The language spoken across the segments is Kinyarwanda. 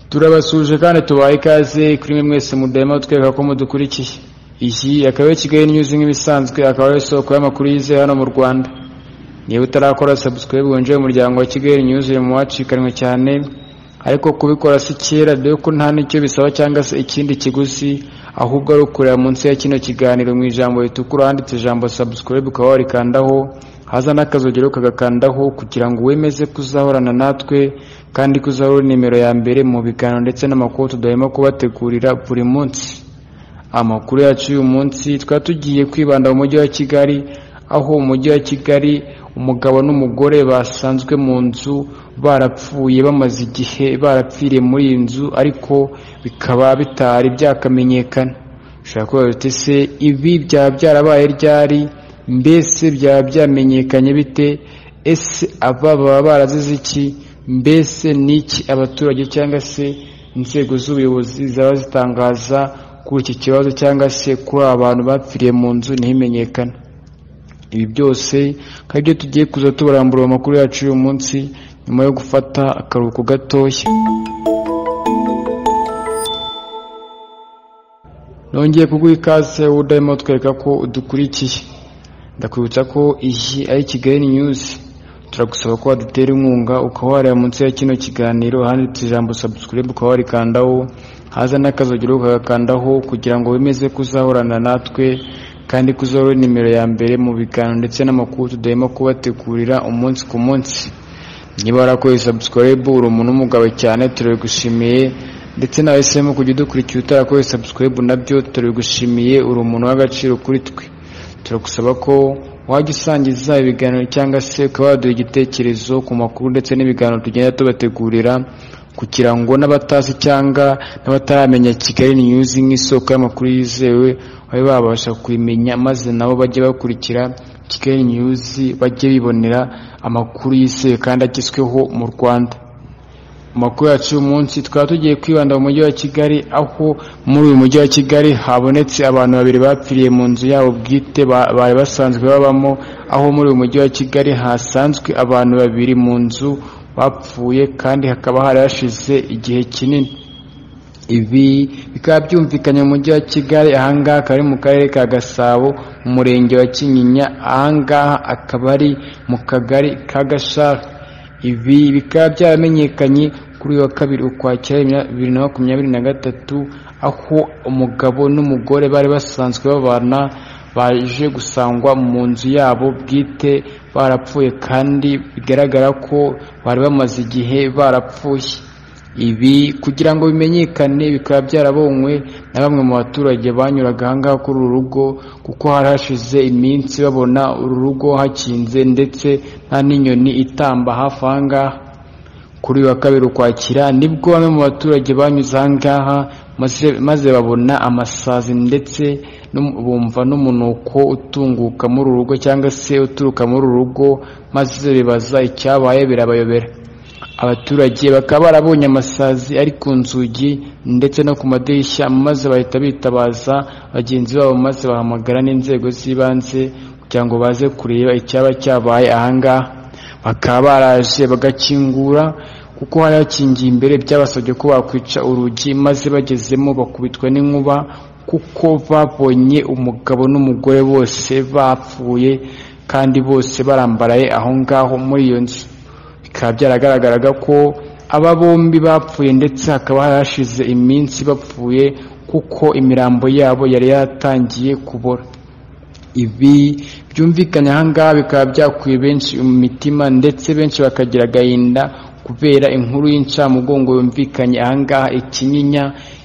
turabasuje kandi tubaye ikaze kuri mwe mwese mudahema tweka ko mudukurikiye iyi akaba ari kigali nyuzi nk'ibisanzwe akaba ari isoko y'amakuru yizewe hano mu rwanda niba utarakora sabusikaribe winjiye mu muryango wa kigali nyuzi uri mu wacikanywe cyane ariko kubikora si kera dore ko nta n'icyo bisaba cyangwa se ikindi kiguzi ahubwo ari ukureba munsi ya kino kiganiro mu ijambo ritukura handitse ijambo sabusikaribe ukaba warikandaho haza n'akazogero kagakandaho kugira ngo wemeze kuzahorana natwe kandi kuzahora uri nimero ya mbere mu biganiro ndetse n'amakuru tudahema kubategurira buri munsi amakuru yacu y'uyu munsi twari tugiye kwibanda mu mujyi wa kigali aho umujyi wa kigali umugabo n'umugore basanzwe mu nzu barapfuye bamaze igihe barapfiriye muri iyi nzu ariko bikaba bitari byakamenyekana ushobora kubaza uti se ibi byaba byarabaye ryari mbese byaba byamenyekanye bite ese aba baba barazize iki mbese ni iki abaturage cyangwa se inzego z'ubuyobozi zaba zitangaza kuri iki kibazo cyangwa se kuri aba bantu bapfiriye mu nzu ntimenyekane ibi byose akaba ibyo tugiye kuza tubarambura amakuru yacu y'uyu munsi nyuma yo gufata akaruhuko gatoya nongeye kuguha ikaze udahema twereka ko udukurikiye ndakwibutsa ko iyi ari kigali nyuzi turagusaba ko wadutera inkunga ukaba wareba munsi ya kino kiganiro handitse ijambo sabusikaribe ukaba warikandaho haza n'akazogero ukagakandaho kugira ngo wemeze kuzahorana natwe kandi kuzahora nimero ya mbere mu biganiro ndetse n'amakuru tudahema kubategurira umunsi ku munsi niba warakoze sabusikaribe uri umuntu w'umugabo cyane turabigushimiye ndetse nawe semo kujya udukurikiye utarakoze sabusikaribe nabyo turabigushimiye uri umuntu w'agaciro kuri twe turagusaba ko wajya usangiza ibiganiro cyangwa se ukaba waduha igitekerezo ku makuru ndetse n'ibiganiro tugenda tubategurira kugira ngo n'abatazi cyangwa n'abataramenya kigali niyuzi nk'isoko y'amakuru yizewe babe babasha kubimenya maze nabo bajye bakurikira kigali niyuzi bajye bibonera amakuru yizewe kandi agezweho mu rwanda amakuru yacu y'umunsi tukaba tugiye kwibanda mu mujyi wa kigali aho muri uyu mujyi wa kigali habonetse abantu babiri bapfiriye mu nzu yabo bwite bari basanzwe babamo aho muri uyu mujyi wa kigali hasanzwe abantu babiri mu nzu bapfuye kandi hakaba hari hashize igihe kinini ibi bikaba byumvikanye mu mujyi wa kigali ahangaha akaba ari mu karere ka gasabo mu murenge wa kinyinya ahangaha akaba ari mu kagari ka gashara ibi bikaba byaramenyekanye kuri uyu wa kabiri ukwakira bibiri na makumyabiri na gatatu aho umugabo n'umugore bari basanzwe babana baje gusangwa mu nzu yabo bwite barapfuye kandi bigaragara ko bari bamaze igihe barapfuye ibi kugira ngo bimenyekane bikaba byarabonywe na bamwe mu baturage banyuraga ahangaha kuri uru rugo kuko hari hashize iminsi babona uru rugo hakinze ndetse nta n'inyoni itamba hafi ahangaha kuri uyu wa kabiri ukwakira nibwo bamwe mu baturage banyuze ahangaha maze babona amasazi ndetse bumva n'umunuko utunguka muri uru rugo cyangwa se uturuka muri uru rugo maze bibaza icyabaye birabayobera abaturage bakaba barabonye amasazi ari ku nzugi ndetse no ku madirishya maze bahita bitabaza bagenzi babo maze bahamagara n'inzego z'ibanze kugira ngo baze kureba icyaba cyabaye ahangaha bakaba baraje bagakingura kuko hari hakingiye imbere byabasabye ko bakwica urugi maze bagezemo bakubitwa n'inkuba kuko babonye umugabo n'umugore bose bapfuye kandi bose barambaraye aho ngaho muri iyo nzu bikaba byaragaragaraga ko aba bombi bapfuye ndetse hakaba hashize iminsi bapfuye kuko imirambo yabo yari yatangiye kubora ibi byumvikanye ahangaha bikaba byakwiye benshi mu mitima ndetse benshi bakagira agahinda kubera inkuru y'incamugongo yumvikanye ahangaha ikinyinya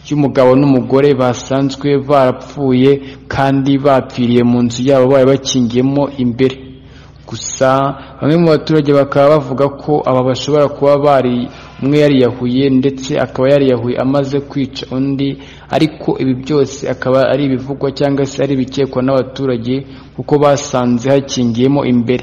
y'umugabo n'umugore basanzwe barapfuye kandi bapfiriye mu nzu yabo bari bakingiyemo imbere gusa bamwe mu baturage bakaba bavuga ko aba bashobora kuba bari umwe yariyahuye ndetse akaba yariyahuye amaze kwica undi ariko ibi byose akaba ari ibivugwa cyangwa se ari ibikekwa n'abaturage kuko basanze hakingiyemo imbere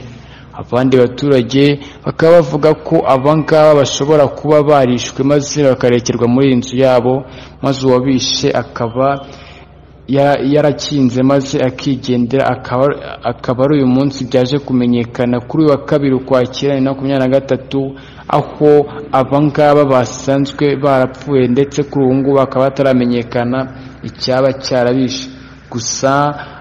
abandi baturage bakaba bavuga ko abangaba bashobora kuba barishwe maze bakarekerwa muri iyi nzu yabo maze uwabishe akaba ya- yarakinze maze akigendera akaba akaba ari uyu munsi byaje kumenyekana kuri uyu wa kabiri ukwakira na makumyabiri na gatatu aho abangaba basanzwe barapfuye ndetse kuri ubu ngubu bakaba bataramenyekana icyaba cyarabishe gusa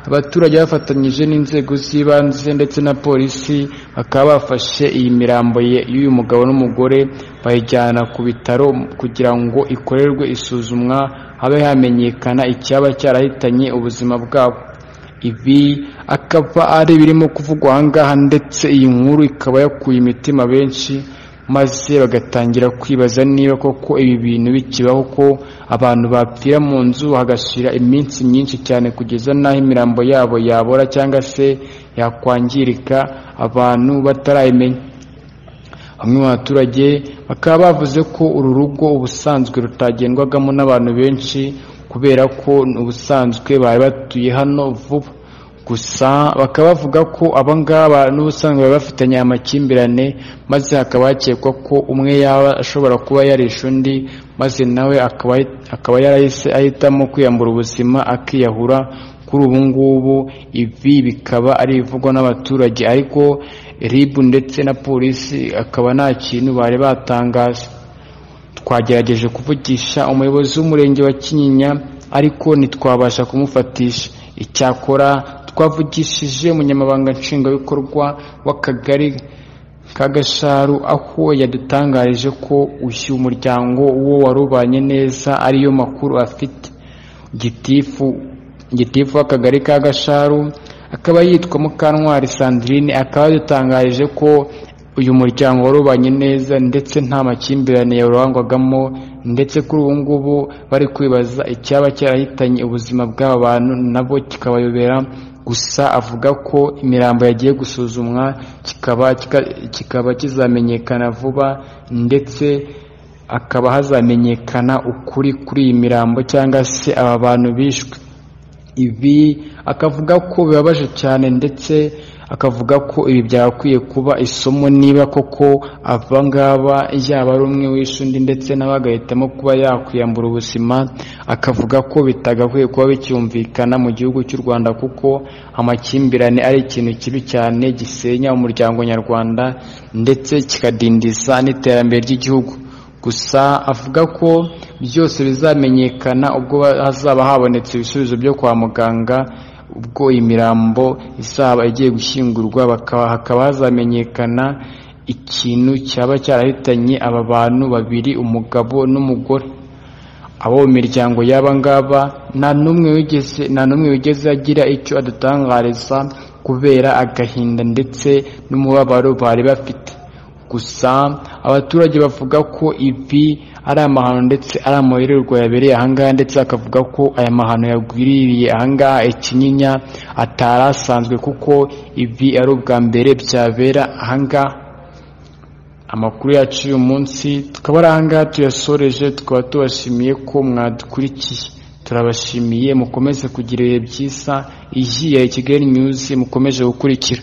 abaturage bafatanyije n'inzego z'ibanze ndetse na polisi bakaba bafashe iyi mirambo ye- y'uyu mugabo n'umugore bayijyana ku bitaro kugira ngo ikorerwe isuzumwa habe hamenyekana icyaba cyarahitanye ubuzima bwabo ibi akaba ari birimo kuvugwa aha ngaha ndetse iyi nkuru ikaba yakuye imitima benshi maze bagatangira kwibaza niba koko ibi bintu bikibaho ko abantu bapfira mu nzu hagashira iminsi myinshi cyane kugeza n'aho imirambo yabo yabora cyangwa se yakwangirika abantu batarayimenya bamwe mu baturage bakaba bavuze ko uru rugo ubusanzwe rutagendwagamo n'abantu benshi kubera ko ubusanzwe bari batuye hano vuba gusa bakaba bavuga ko abangaba n'ubusanzwe bari bafitanye amakimbirane maze hakaba hakekwa ko umwe yaba ashobora kuba yarisha undi maze nawe akaba akaba yarahise ahitamo kwiyambura ubuzima akiyahura kuri ubu ngubu ibi bikaba ari ibivugwa n'abaturage ariko ribu ndetse na polisi akaba nta kintu bari batangaza twagerageje kuvugisha umuyobozi w'umurenge wa kinyinya ariko ntitwabasha kumufatisha icyakora twavugishije umunyamabanga nshingwabikorwa w'akagari ka gasharu aho yadutangarije ko uyu muryango wo warubanye neza ariyo makuru afite gitifu gitifu w'akagari ka gasharu akaba yitwa mukantwari sandrine akaba yadutangarije ko uyu muryango warubanye neza ndetse nta makimbirane yawurangwagamo ndetse kuri ubu ngubu bari kwibaza icyaba cyarahitanye ubuzima bw'aba bantu nabo kikabayobera gusa avuga ko imirambo yagiye gusuzumwa kikaba kika- kikaba kizamenyekana vuba ndetse hakaba hazamenyekana ukuri kuri iyi mirambo cyangwa se aba bantu bishwe ibi akavuga ko bibabaje cyane ndetse akavuga ko ibi byakwiye kuba isomo niba koko avangaba yaba ari umwe wishe undi ndetse nawe agahitamo kuba yakwiyambura ubuzima akavuga ko bitagakwiye kuba bicyumvikana mu gihugu cy'u Rwanda kuko amakimbirane ari ikintu kibi cyane gisenya umuryango nyarwanda ndetse kikadindiza n'iterambere ry'igihugu gusa avuga ko byose bizamenyekana ubwo hazaba habonetse ibisubizo byo kwa muganga ubwo imirambo izaba igiye gushyingurwa bakaba hakaba hazamenyekana ikintu cyaba cyarahitanye aba bantu babiri umugabo n'umugore abo mu miryango y'aba ngaba nta n'umwe wigeze nta n'umwe wigeze agira icyo adutangariza kubera agahinda ndetse n'umubabaro bari bafite gusa abaturage bavuga ko ibi ari amahano ndetse ari amahererwa yabereye ahangaha ndetse bakavuga ko aya mahano yagwiririye ahangaha ikinyinya atari asanzwe kuko ibi ari ubwa mbere byabera ahangaha amakuru yacu uyu munsi tukaba ari ahangaha tuyasoreje tukaba tubashimiye ko mwadukurikiye turabashimiye mukomeze kugira ibihe byiza iyihe kigali news mukomeje gukurikira